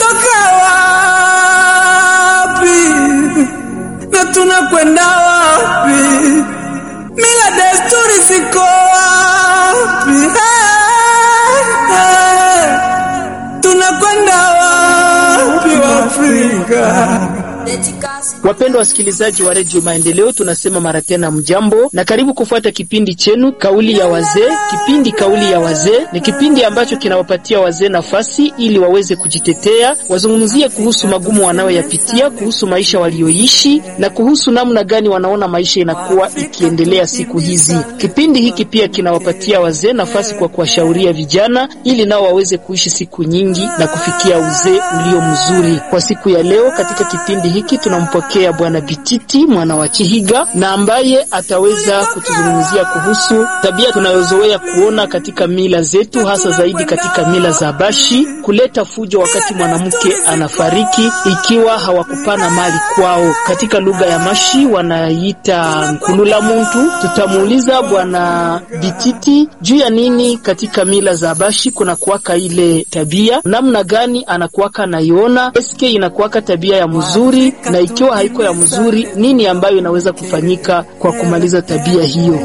tulitoka wapi na tunakwenda wapi? Mila desturi ziko wapi? Hey, hey, tunakwenda wapi Afrika? Wapendwa wasikilizaji wa redio Maendeleo, tunasema mara tena mjambo na karibu kufuata kipindi chenu kauli ya wazee. Kipindi kauli ya wazee ni kipindi ambacho kinawapatia wazee nafasi ili waweze kujitetea, wazungumzie kuhusu magumu wanayoyapitia, kuhusu maisha walioishi na kuhusu namna gani wanaona maisha inakuwa ikiendelea siku hizi. Kipindi hiki pia kinawapatia wazee nafasi kwa kuwashauria vijana ili nao waweze kuishi siku nyingi na kufikia uzee ulio mzuri. Kwa siku ya leo katika kipindi hiki tunampokea Bwana Bititi mwana wa Chihiga na ambaye ataweza kutuzungumzia kuhusu tabia tunayozoea kuona katika mila zetu, hasa zaidi katika mila za Bashi, kuleta fujo wakati mwanamke anafariki ikiwa hawakupana mali kwao. Katika lugha ya Mashi wanaita nkulula muntu. Tutamuuliza Bwana Bititi juu ya nini katika mila za Bashi kuna kuwaka ile tabia, namna gani anakuwaka naiona, eske inakuwaka tabia ya mzuri na ikiwa haiko ya mzuri, nini ambayo inaweza kufanyika kwa kumaliza tabia hiyo?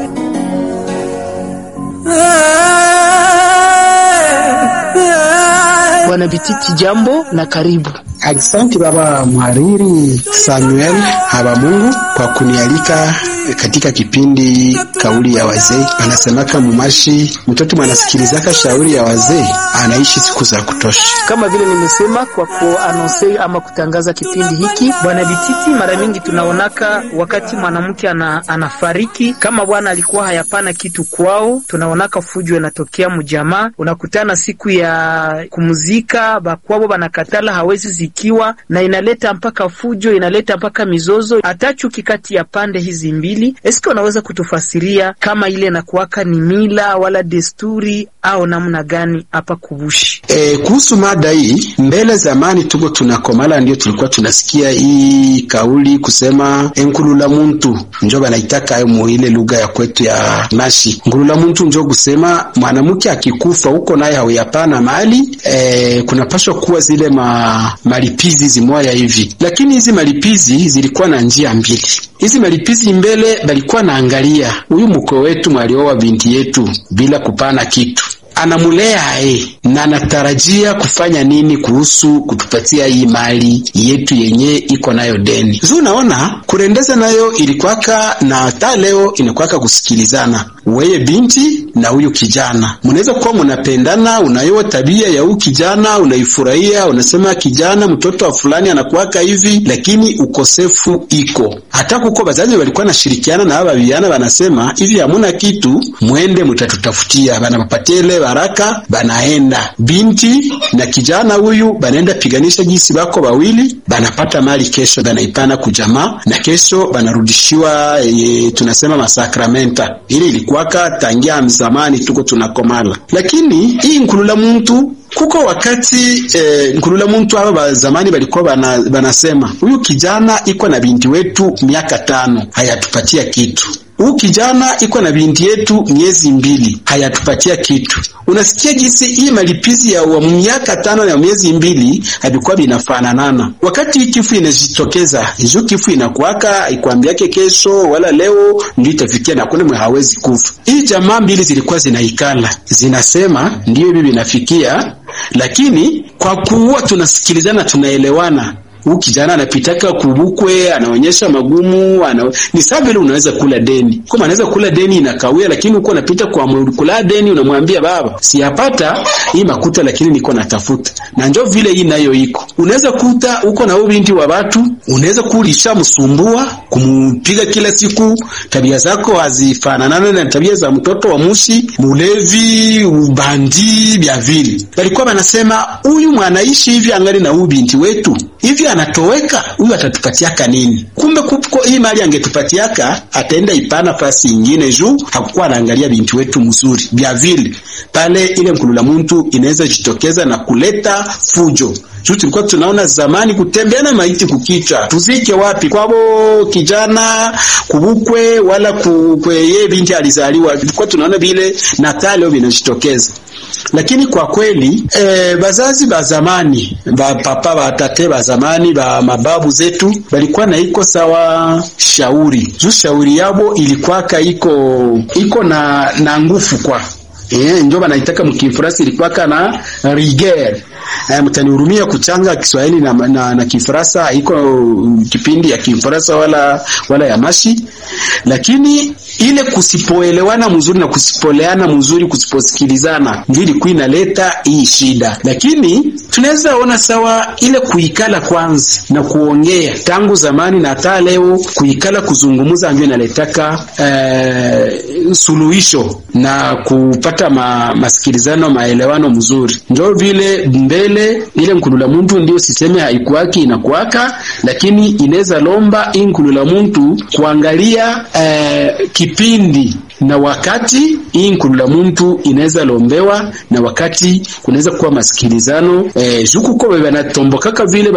Bwana Bititi, jambo na karibu. Asante baba mhariri Samuel Habamungu kwa kunialika katika kipindi kauli ya wazee. Anasemaka mumashi, mtoto mwanasikilizaka shauri ya wazee anaishi siku za kutosha. Kama vile nimesema kwa kuanonse ama kutangaza kipindi hiki, bwana Bititi, mara mingi tunaonaka wakati mwanamke ana, anafariki kama bwana alikuwa hayapana kitu kwao, tunaonaka fujo inatokea mjamaa. Unakutana siku ya kumzika bakwabo banakatala hawezi zikiwa, na inaleta mpaka fujo, inaleta mpaka mizozo, hata chuki kati ya pande hizi mbili. Eske unaweza kutufasiria kama ile nakuwaka ni mila wala desturi au namna gani hapa kubushi? E, kuhusu mada hii, mbele zamani tuko tunakomala, ndio tulikuwa tunasikia hii kauli kusema enkulula muntu njo banaitaka ayo muile lugha ya kwetu ya Mashi. Nkulula muntu njo kusema mwanamke akikufa huko naye hauyapana mali e, kunapashwa kuwa zile ma, malipizi zimoya hivi, lakini hizi malipizi zilikuwa na njia mbili. Hizi malipizi mbele balikuwa naangalia huyu mko wetu mwaliowa binti yetu bila kupana kitu anamulea e na anatarajia kufanya nini kuhusu kutupatia hii mali yetu yenye iko nayo deni zu. Unaona, kurendeza nayo ilikwaka na hata leo inakwaka kusikilizana, weye binti na huyu kijana, munaweza kuwa munapendana, unayoa tabia ya huyu kijana unaifurahia, unasema kijana, mtoto wa fulani anakuwaka hivi, lakini ukosefu iko hata kuko bazazi walikuwa nashirikiana na aba vijana, wanasema hivi, hamuna kitu, mwende mutatutafutia, banapapatele baraka banaenda binti na kijana huyu banaenda piganisha jinsi bako bawili banapata mali, kesho banaipana kujamaa na kesho banarudishiwa e, tunasema masakramenta. Ile ilikuwaka tangia zamani tuko tunakomala, lakini hii nkulula muntu kuko wakati eh, nkulula muntu aba ba zamani balikuwa bana, banasema huyu kijana iko na binti wetu miaka tano hayatupatia kitu huu kijana iko na binti yetu miezi mbili hayatupatia kitu. Unasikia jinsi hii malipizi ya wa miaka tano na miezi mbili havikuwa vinafananana. Wakati hii kifu inajitokeza, hizo kifu inakuwaka ikwambiake kesho wala leo ndio itafikia na kuna mwe hawezi kufa. Hii jamaa mbili zilikuwa zinaikala zinasema ndio hivi vinafikia, lakini kwa kuwa tunasikilizana tunaelewana huu kijana anapitaka kubukwe, anaonyesha magumu ana... ni sawa vile unaweza kula deni, kama anaweza kula deni inakawia, lakini uko unapita kwa kula deni, unamwambia baba, siyapata hii makuta, lakini niko natafuta. Na njoo vile hii nayo iko, unaweza kuta uko na binti wa watu, unaweza kulisha msumbua, kumpiga kila siku, tabia zako hazifananana na tabia za mtoto wa mushi, mulevi, ubandi, vya vile. Walikuwa wanasema huyu mwanaishi hivi angali na huyu binti wetu hivi anatoweka huyu atatupatiaka nini? Kumbe kuko hii mali angetupatiaka ataenda ipana fasi ingine, juu hakukuwa anaangalia binti wetu mzuri bya vile pale. Ile mkulula muntu inaweza jitokeza na kuleta fujo juu tulikuwa tunaona zamani kutembeana maiti kukicha, tuzike wapi kwabo kijana kubukwe wala kweye binti alizaliwa, tulikuwa tunaona vile na leo vinajitokeza lakini kwa kweli e, bazazi ba zamani ba papa ba tate ba zamani ba mababu zetu balikuwa na iko sawa shauri juu shauri yabo ilikuwaka iko iko na na nguvu kwa Eh, njo banaitaka mkifrasi ilikuwaka na rigueur. Eh, mtanihurumia kuchanga Kiswahili na, na, na Kifaransa iko kipindi ya Kifaransa wala wala ya mashi, lakini ile kusipoelewana mzuri na kusipoleana mzuri, kusiposikilizana ndio ilikuwa inaleta hii shida. Lakini tunaweza ona sawa ile kuikala kwanza na kuongea tangu zamani na hata leo, kuikala kuzungumza ndio inaletaka eh, suluhisho na kupata ma, masikilizano maelewano mzuri. Ndio vile mbele ile nkulula muntu ndio siseme haikuwaki inakuwaka, lakini inaweza lomba hii nkulula muntu kuangalia eh, kipindi na wakati hii nkulula muntu inaweza lombewa na wakati kunaweza kuwa masikilizano eh, juku ko banatombokaka vile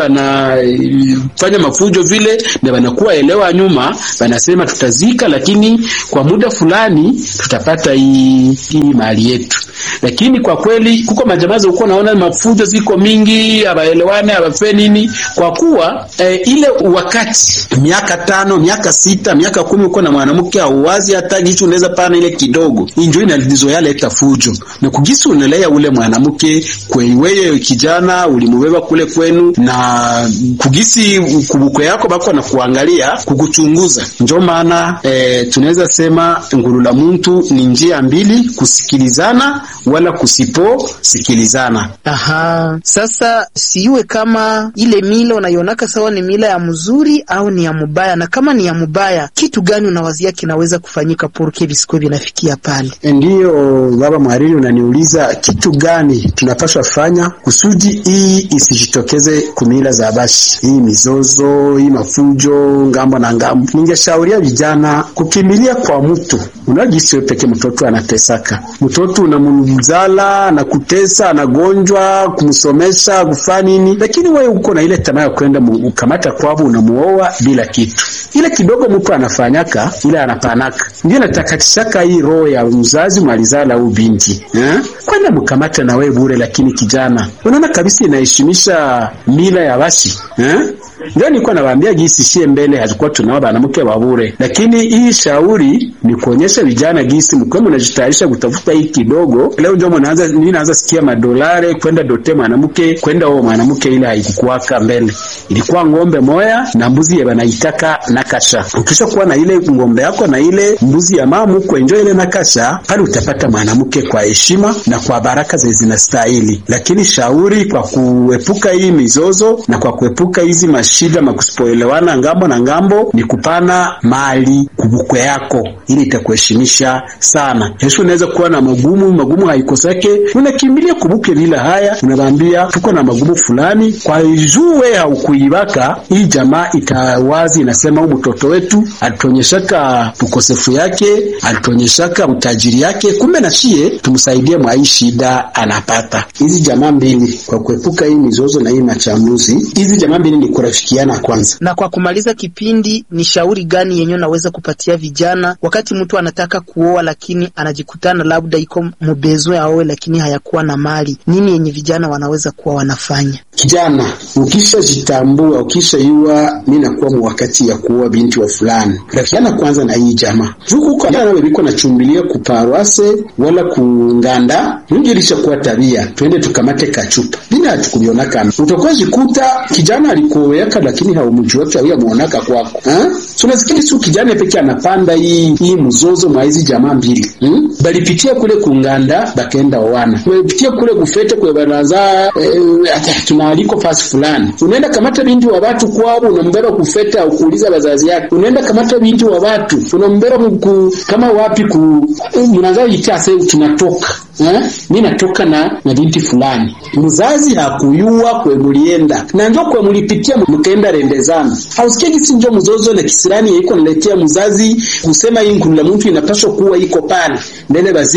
banafanya mafujo vile na banakuwa elewa nyuma, banasema tutazika, lakini kwa muda fulani tutapata hii hii mali yetu. Lakini kwa kweli kuko majamaza uko naona mafujo ziko mingi, abaelewane abafe nini, kwa kuwa eh, ile wakati miaka tano miaka sita miaka kumi uko na mwanamke auwazi hata gichu unaweza pana ile kidogo injo inalizoya leta fujo na kugisi unalea ule mwanamke kweiweye kijana ulimubeba kule kwenu na kugisi kubukwe yako bako na kuangalia kukuchunguza. Njo maana eh, tunaweza sema ngulula muntu ni njia mbili, kusikilizana wala kusiposikilizana. Aha, sasa siwe kama ile mila unaionaka sawa ni mila ya mzuri au ni ya mubaya, na kama ni ya mubaya, kitu gani unawazia kinaweza kufanyika porke visikuwe vinafikia pale? Ndiyo baba mhariri, unaniuliza kitu gani tunapaswa fanya kusudi hii isijitokeze kumila za bashi, hii mizozo, hii mafujo ngambo na ngambo. Ningeshauria vijana kukimbilia kwa mtu unajisi wewe peke, mtoto anatesaka, mtoto unamzala na kutesa, anagonjwa, kumsomesha, kufanya nini, lakini wewe uko na ile tamaa ya kwenda ukamata kwavo, unamuoa bila kitu ile kidogo mtu anafanyaka ile anapanaka, ndio natakatishaka hii roho ya mzazi mwalizala au binti eh? Kwenda mkamata na wewe bure, lakini kijana, unaona kabisa inaheshimisha mila ya basi eh? Ndio nilikuwa nawaambia gisi shie mbele hazikuwa tunao banamke wa bure, lakini hii shauri ni kuonyesha vijana gisi mkwe mnajitayarisha kutafuta hii kidogo. Leo ndio mnaanza nini, naanza sikia madolare kwenda dote mwanamke kwenda wao mwanamke, ile haikukuwaka mbele, ilikuwa ng'ombe moya na mbuzi ya banaitaka nakasha. Ukisha kuwa na ile ng'ombe yako na ile mbuzi ya mamu kwenjo ile nakasha, pale utapata mwanamke kwa heshima na kwa baraka zenye zinastahili. Lakini shauri kwa kuepuka hii mizozo na kwa kuepuka hizi shida makusipoelewana ngambo na ngambo ni kupana mali kubukwe yako, ili itakuheshimisha sana. Yesu unaweza kuwa na magumu, magumu haikosake, unakimbilia kubuke lila haya, unawaambia tuko na magumu fulani, kwa jue haukuibaka hii jamaa itawazi inasema, huyu mtoto wetu alitonyeshaka ukosefu yake, alitonyeshaka utajiri yake, kumbe na shie tumsaidie mwa hii shida anapata. Hizi jamaa mbili kwa kuepuka hii mizozo na hii machamuzi, hizi jamaa mbili ni kurafikiana kwanza. Na kwa kumaliza kipindi, ni shauri gani yenyewe naweza kupatia vijana wakati mtu anataka kuoa lakini anajikutana labda iko mbezo aoe lakini hayakuwa na mali? Nini yenye vijana wanaweza kuwa wanafanya? Kijana, ukishajitambua ukishaiwa, mi nakuwa mwakati ya kuoa binti wa fulani, rafikiana kwanza na hii jamaa jukuko nawe biko nachumbilia kuparwase wala kunganda njilisha kuwa tabia, twende tukamate kachupa bina hatukubionaka utakuwa jikuta kijana alikuoweka lakini haumuji wake au yamuonaka kwako ha? So nasikili su kijana peke anapanda hii hii mzozo mwa hizi jamaa mbili hmm? Balipitia kule kunganda bakaenda owana, balipitia kule kufete kwe banaza eh, tunaaliko fasi fulani, unaenda kamata binti wa watu kwao, unambeba kufete au kuuliza wazazi yake, unaenda kamata binti wa watu unambeba mku, kama wapi ku mnaanza itia sasa tunatoka eh, mimi natoka na na binti fulani, mzazi hakuyua kwe mulienda na njo kwe mulipitia mkaenda rendezana, hausikia gisi njo mzozo na kisirani iko naletea mzazi kusema hii ngulu la mtu inapaswa kuwa iko pale mbele baziki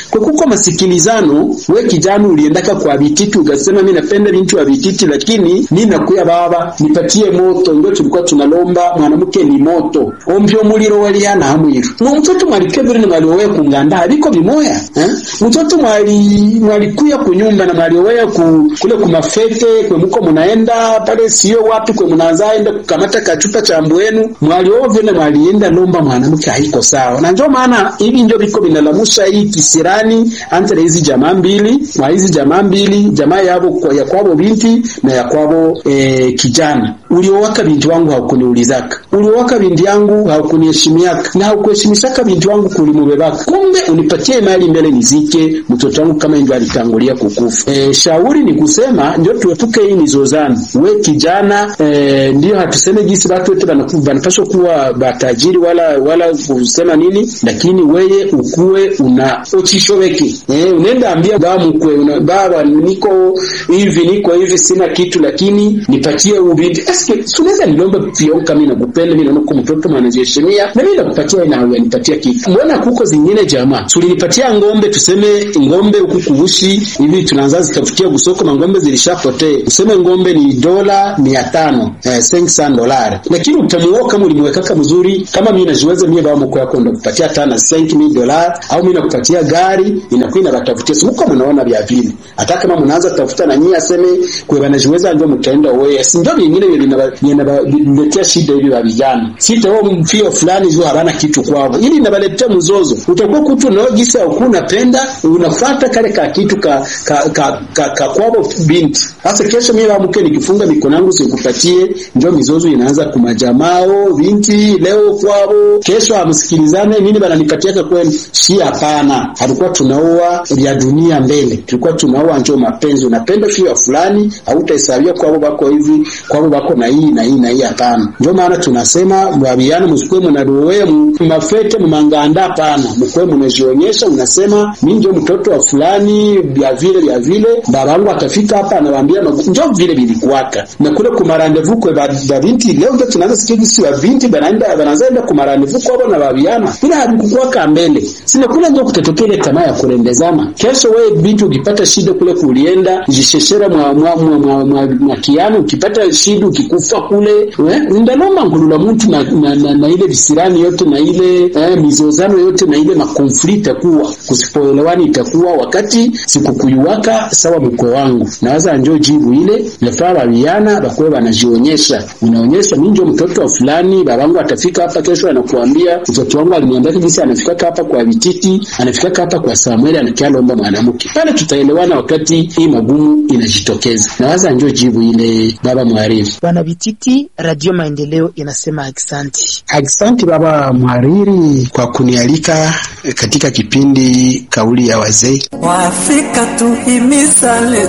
kwa kuko masikilizano. We kijana uliendaka kwa vititi ukasema mimi napenda bintu wa vititi, lakini mimi nakuya baba nipatie moto, ndio tulikuwa tunalomba mwanamke ni moto ombyo muliro waliana hamwiru no mtoto mwalikebere na mwaliowe kunganda abiko bimoya eh? mtoto mwali mwalikuya kunyumba na mwaliowe ku, kule kumafete kwe muko munaenda pale sio wapi kwe munaanza enda kukamata kachupa cha mbwenu mwaliowe vile mwalienda lomba mwanamke haiko sawa, na ndio maana hivi ndio biko binalamusha hii kisirani entre hizi jamaa mbili mwa hizi jamaa mbili jamaa yabo kwa ya kwabo binti na ya kwabo eh, kijana uliowaka binti wangu haukuniulizaka uliowaka binti yangu haukuniheshimiaka na haukuheshimishaka binti wangu kulimubebaka kumbe unipatie mali mbele nizike mtoto wangu kama ndio alitangulia kukufa e, shauri ni kusema ndio tuepuke hii mizozano we kijana e, ndio hatuseme jinsi watu wote banapaswa kuwa batajiri wala wala kusema nini lakini weye ukuwe una ochishobeke e, unaenda ambia baba mkwe una, baba niko hivi niko hivi sina kitu lakini nipatie ubinti eske tunaweza nilomba pia kama nakupenda mimi naona mtoto mwanajiheshimia na mimi nakupatia na wewe nipatia kitu mbona kuko zingine jamaa tulinipatia ngombe tuseme ngombe huku kuhushi hivi tunaanza zitafutia kusoko na ngombe zilishapotea tuseme ngombe ni dola 500 eh, 500 dolari lakini utamuoa kama ulimwekaka mzuri kama mimi najiweza mimi baba mko yako ndo kupatia tana 5000 dolari au mimi nakupatia gari inakuwa inabatafutia simu kama mnaona vya vile hata kama mnaanza kutafuta na nyinyi aseme kwa banajiweza ndio mtaenda wewe si ndio vingine vinaletea shida hivi wa vijana sita wao mfio fulani zio habana kitu kwao ili inabaletea mzozo utakuwa kutu nao gisa au unapenda unafuata kale ka kitu ka ka ka, ka, ka kwao binti sasa kesho mimi bamke nikifunga mikono yangu sikupatie ndio mizozo inaanza kumajamao binti leo kwao kesho amsikilizane nini bananipatia kwenu si hapana halikuwa tunaoa ya dunia mbele tulikuwa tunaoa njoo mapenzi unapenda fio fulani hautahesabia kwao bako hivi kwao bako na hii na hii na hii hapana ndio maana tunasema mwabiana msikwe mnadowe mafete mmanganda hapana mkwe mnajionyesha unasema mimi ndio mtoto wa fulani vya vile vya vile babangu akafika hapa anawaambia ndio vile vilikuwaka na kule kumarandevu kwa ba binti leo ndio tunaanza sikia kisi wa binti banaenda banaanza enda kumarandevu kwa na babiana bila habikukuwaka mbele sina kule ndio kutatokea ile tamaa ya kurembezana kesho wewe binti ukipata shida kule kulienda jisheshera mwa mwa mwa, mwa, mwa, mwa kiano ukipata shida ukikufa kule ndaloma ngulula mtu na, na, na, na ile visirani yote na ile eh, mizozano yote na ile makonflikt itakuwa kusipoelewani itakuwa wakati sikukuyuwaka sawa mkwe wangu nawaza njo jibu ile nafaa babiana bakuwe banajionyesha unaonyesha mimi ndio mtoto wa fulani babangu atafika hapa kesho anakuambia mtoto wangu aliniambia jinsi anafika hapa kwa vititi anafika hapa kwa Samuel anakialomba mwanamke pale tutaelewana wakati hii magumu inajitokeza nawaza njo jibu ile baba mwariri bwana vititi radio maendeleo inasema aksanti aksanti baba mhariri kwa kunialika katika kipindi kauli ya wazee Waafrika tuhimizane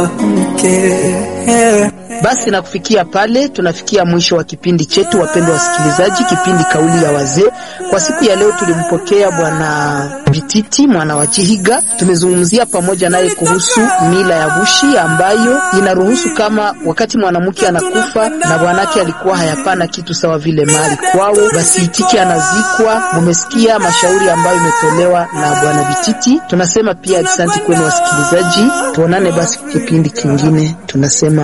tuamke. Basi na kufikia pale tunafikia mwisho wa kipindi chetu, wapendwa wasikilizaji, kipindi kauli ya wazee. Kwa siku ya leo tulimpokea bwana Bititi mwana wa Chihiga. Tumezungumzia pamoja naye kuhusu mila ya Bushi ambayo inaruhusu kama wakati mwanamke anakufa na bwanake alikuwa hayapana kitu sawa vile mali kwao, basi itike anazikwa. Mumesikia mashauri ambayo imetolewa na bwana Bititi. Tunasema pia asante kwenu wasikilizaji, tuonane basi kipindi kingine. Tunasema